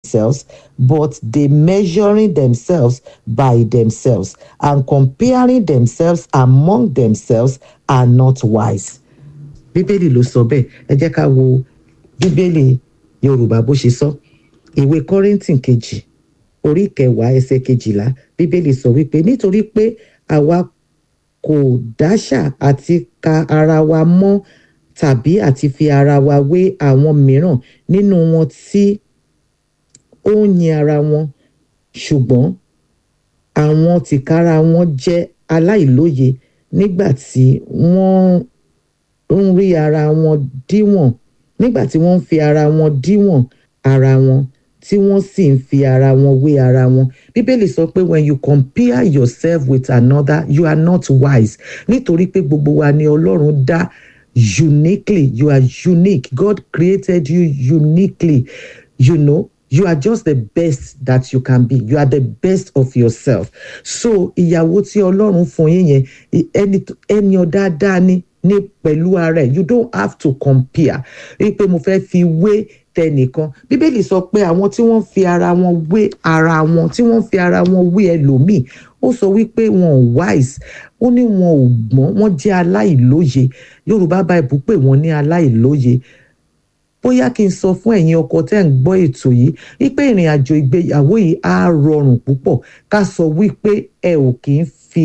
themselves, but they measuring themselves by themselves and comparing themselves among themselves are not wise. Bíbélì ló sọ bẹ́ẹ̀, ẹ jẹ́ ká wo Bíbélì Yorùbá bó ṣe sọ. Ìwé Kọ́ríńtì kejì orí kẹwàá ẹsẹ̀ kejìlá Bíbélì sọ wípé nítorí pé àwa kò dáṣà àti ka ara wa mọ́ tàbí àti fi ara wa wé àwọn mìíràn nínú wọn tí ó ń yin ara wọn ṣùgbọ́n àwọn tìkára wọn jẹ́ aláìlóye nígbà tí wọ́n ń rí ara wọn díwọ̀n nígbà tí wọ́n ń fi ara wọn díwọ̀n ara wọn tí wọ́n sì ń fi ara wọn wé ara wọn bíbélì sọ pé when you compare yourself with another you are not wise nítorí pé gbogbo wa ni ọlọ́run dá uniquely you are unique god created you uniquely you know you are just the best that you can be you are the best of yourself so ìyàwó tí ọlọ́run fún yín yẹn ẹni ẹni dáadáa ni ní pẹ̀lú ara ẹ̀ you don't have to compare wípé mo fẹ́ fi wé tẹnìkan bíbélì sọ pé àwọn tí wọ́n fi ara wọn wé ara wọn tí wọ́n fi ara wọn wé ẹlòmíì ó sọ wípé wọn ò wise ó ní wọn ò gbọ́n wọ́n jẹ́ aláìlóye yorùbá bible pè wọ́n ní aláìlóye bóyá kí n sọ fún ẹ̀yin ọkọ tẹ́ ń gbọ́ ètò yìí wípé ìrìn àjò ìgbéyàwó yìí á rọrùn púpọ̀ ká sọ wípé ẹ ò kì í fi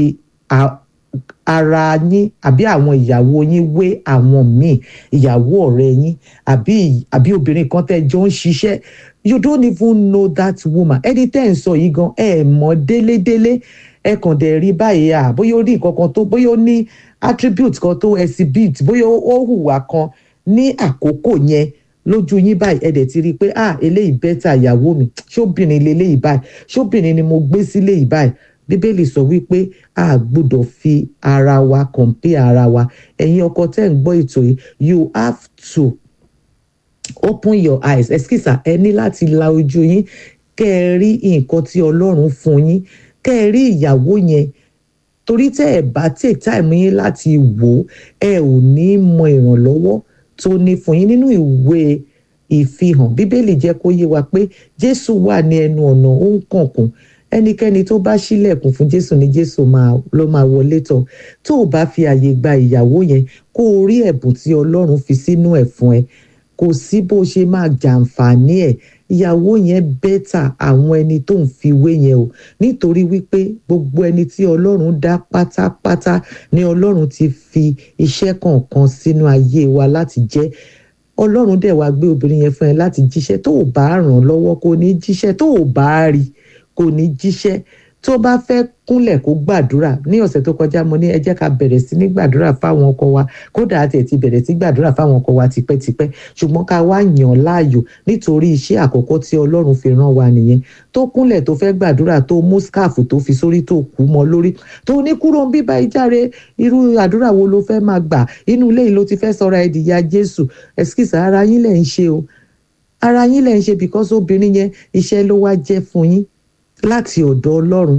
ara yín àbí àwọn ìyàwó yín wé àwọn míì ìyàwó ọ̀rẹ́ yín àbí àbí obìnrin kan tẹ́ jọ ń ṣiṣẹ́ you don't even know that woman ẹni tẹ́ ń sọ yìí gan ẹ mọ̀ délédélé ẹ kàn dẹ̀ rí báyìí à bóyá ó rí nǹkan kan tó bóyá ó ní attribute kan tó exhibit bóyá ó hùwà kan ní àkókò yẹn lójú yín báyìí ẹ dẹ̀ ti rí i pé ah eléyìí bẹ́tà ìyàwó mi ṣóbìnrin leléyìí báyìí ṣóbìnrin ni mo gbé sílé yìí báyìí bíbélì sọ wípé a gbọ́dọ̀ fi ara wa compare ara wa ẹ̀yin ọkọ tẹ́ ń gbọ́ ètò yìí you have to open your eyes ẹ̀skísà ẹ ní láti la ojú yín kẹ́ ẹ rí nǹkan tí ọlọ́run fún yín kẹ́ ẹ rí ìyàwó yẹn torí tẹ́ ẹ bá take time yín láti wò ó ẹ ò ní mọ ìrànlọ́wọ́ tó ní fún yín nínú ìwé ìfihàn bíbélì jẹ́ kó yé wa pé jésù wà ní ẹnu ọ̀nà ó ń kànkùn ẹnikẹ́ni tó bá ṣílẹ̀kùn fún jésù ni jésù máa ló máa wọlé tọ̀ tó o bá fi àyè gba ìyàwó yẹn kó o rí ẹ̀bùn tí ọlọ́run fi sínú ẹ̀ fún ẹ kò sí bó ṣe máa jàǹfààní ẹ̀ ìyàwó yẹn bẹ́tà àwọn ẹni tó ń fi wé yẹn o nítorí wípé gbogbo ẹni tí ọlọ́run dá pátápátá ni ọlọ́run ti fi iṣẹ́ kọ̀ọ̀kan sínú ayé wa láti jẹ́ ọlọ́run dẹ̀ wá gbé obìnrin yẹn fún ẹ láti jíṣẹ́ tó o bá ràn lọ́wọ́ kò ní jíṣẹ́ tó o bá rí kò ní jíṣẹ́ tó bá fẹ́ kúnlẹ̀ kó gbàdúrà ní ọ̀sẹ̀ tó kọjá mo ní ẹ jẹ́ ká bẹ̀rẹ̀ sí ní gbàdúrà fáwọn ọkọ wa kódà àti ẹ̀ ti bẹ̀rẹ̀ sí gbàdúrà fáwọn ọkọ wa tipẹ́tipẹ́ ṣùgbọ́n ká wá yàn láàyò nítorí iṣẹ́ àkọ́kọ́ tí ọlọ́run fi rán wa nìyẹn tó kúnlẹ̀ tó fẹ́ gbàdúrà tó mú skáàfù tó fi sórí tó kú mọ́ lórí tó ní kúrò ń bíbá ìjáre irú àdúrà wo ló fẹ́ máa gbà inú ilé yìí ló ti fẹ́ sọra ẹ̀dìyà jésù ẹ̀skísà ara yín lẹ̀ ń ṣe o ara yín lẹ̀ ń ṣe because obìnrin yẹn iṣẹ́ ló wá jẹ́ fún yín láti ọ̀dọ̀ ọlọ́run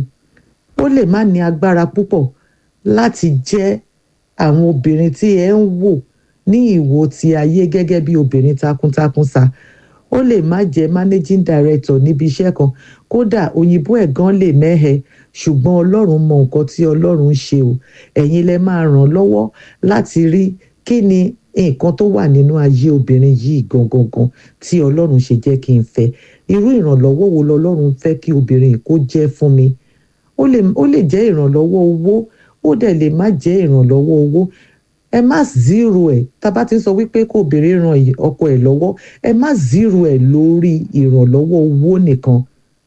ó lè má ní agbára púpọ̀ láti jẹ́ àwọn obìnrin tí ẹ ń wò ní ìwò ti ayé gẹ́gẹ́ bí obìnrin takuntakun sa ó lè má jẹ́ managing director níbi iṣẹ́ kan kódà òyìnbó ẹ̀ gan lè mẹ́hẹ ṣùgbọ́n ọlọ́run mọ nǹkan tí ọlọ́run ń ṣe o ẹ̀yin lẹ máa ràn lọ́wọ́ láti rí kí ni nǹkan tó wà nínú ayé obìnrin yìí gangan gan tí ọlọ́run ṣe jẹ́ kí n fẹ́ irú ìrànlọ́wọ́ wo lọ́lọ́run fẹ́ kí obìnrin kó jẹ́ fún mi ó lè ó lè jẹ́ ìrànlọ́wọ́ owó ó dẹ̀ lè má jẹ́ ìrànlọ́wọ́ owó ẹ má zero ẹ̀ tá a bá ti ń sọ wípé kó obìnrin ran ọkọ ẹ̀ lọ́wọ́ ẹ má zero ẹ̀ lórí ìrànlọ́wọ́ owó nìkan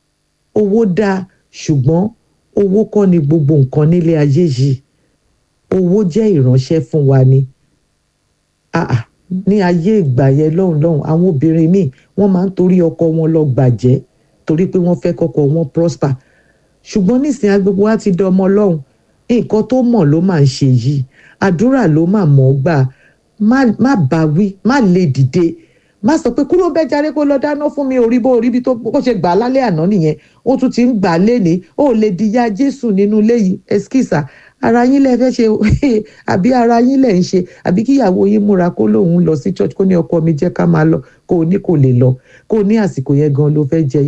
owó dáa ṣùgbọ́n owó kọ́ ni gbogbo nǹkan nílé ayé yìí owó jẹ́ ìránṣẹ́ fún wa ni ah ah ní ayé ìgbà yẹn lọ́hùn lọ́hùn àwọn obìnrin míì wọ́n máa ń torí ọkọ wọn lọ gbàjẹ́ torí pé wọ́n fẹ́ kọ́kọ́ wọn prosper ṣùgbọ́n nísìnyí agbègbè wa ti dọmọ lọ́hùn nǹkan tó mọ̀ ló máa ń ṣe yìí àdúrà ló máa mọ̀ ọ́ gbà má bá wí má lè dìde má sọ pé kúrò bẹ́ẹ̀ jáde kó lọ dáná fún mi orí bó orí bí tó bó ṣe gbà á lálẹ́ àná nìyẹn ó tún ti ń gbà á léni ó lè di ya Jésù nínú ilé yìí ẹskísà ara yín lẹ fẹ́ ṣe àbí ara yín lẹ ń ṣe àbí kíyàwó yín múra kó lóun lọ sí church kó ní ọkọ mi jẹ́ ká máa lọ kó o ní kò lè lọ kó o ní àsìkò yẹn gan ló fẹ́ jẹ